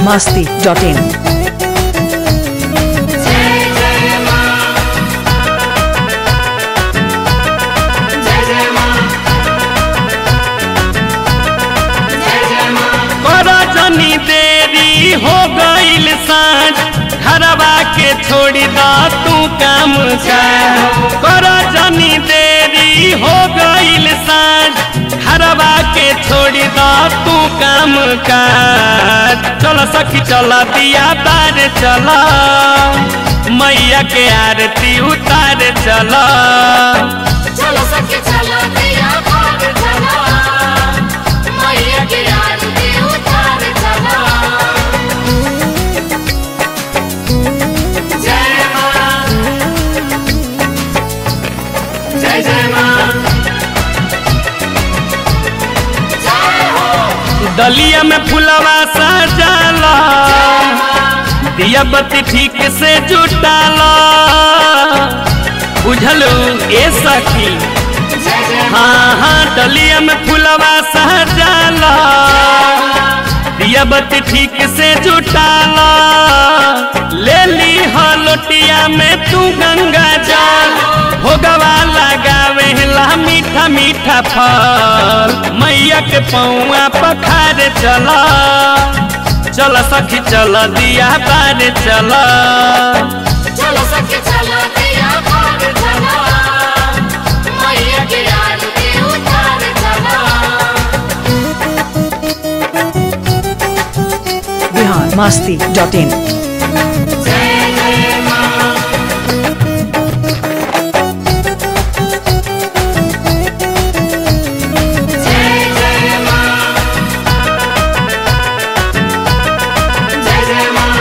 masti.in. कर जनी देरी हो गईल साँझ घरवा के छोड़ी द तू काम काज कर जनी देरी हो गईल साँझ घरवा के छोड़ी द तू काम काज चल सखी चल दिया तार चल मैया के आरती उतार चल चलो सखी चलो दिया भाग चलो मैया की आरती उतार चलो जय माँ जय जय माँ जय हो दलिया में फुलवा सजाला दिया बत्ती ठीक से जुटाला बुझलू ए सखी जय जय हाँ हाँ दलिया में फुलवा सजाला दिया बत्ती ठीक से जुटाला ले ली हो लोटिया में तू गंगा जल भोगवा लगावे ला मीठा मीठा फल मैया के पौआ पखार चला चल सखी चल दिया बार चला चलो सखी चलो दिया भाग चलो मैया की आरती उतार चलो Bihar masti.in. जय जय माँ जय जय माँ जय जय माँ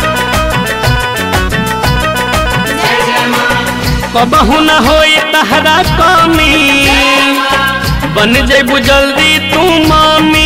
जय जय माँ कबहू न होई तहरा कमी बन जेबू जल्दी तू मामी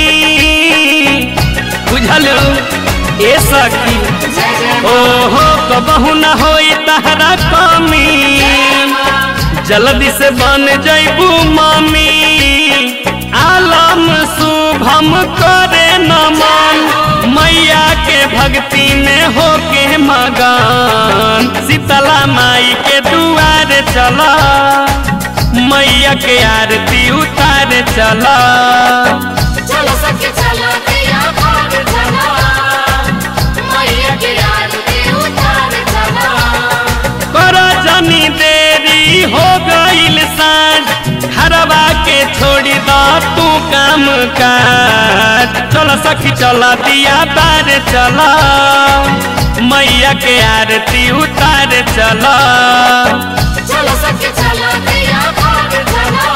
बुझल ए सखी जय जय ओहो कबहू न होई तहरा कमी जल्दी से बन जैबू मामी आलम शुभम करे नमन मैया के भक्ति में होके मगन शीतला माई के दुआर चला मैया के आरती उतार चला चलो सखी चलो दिया भाग चलो मैया की आरती उतार चलो कर जनी देरी हो गईल साँझ घरवा के छोड़ी द तू काम काज चल सखी चल दिया बार चल मैया के आरती उतार चल चलो सखी चलो दिया भाग चलो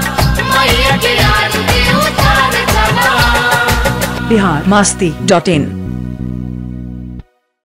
मैया की आरती उतार चलो Bihar masti.in.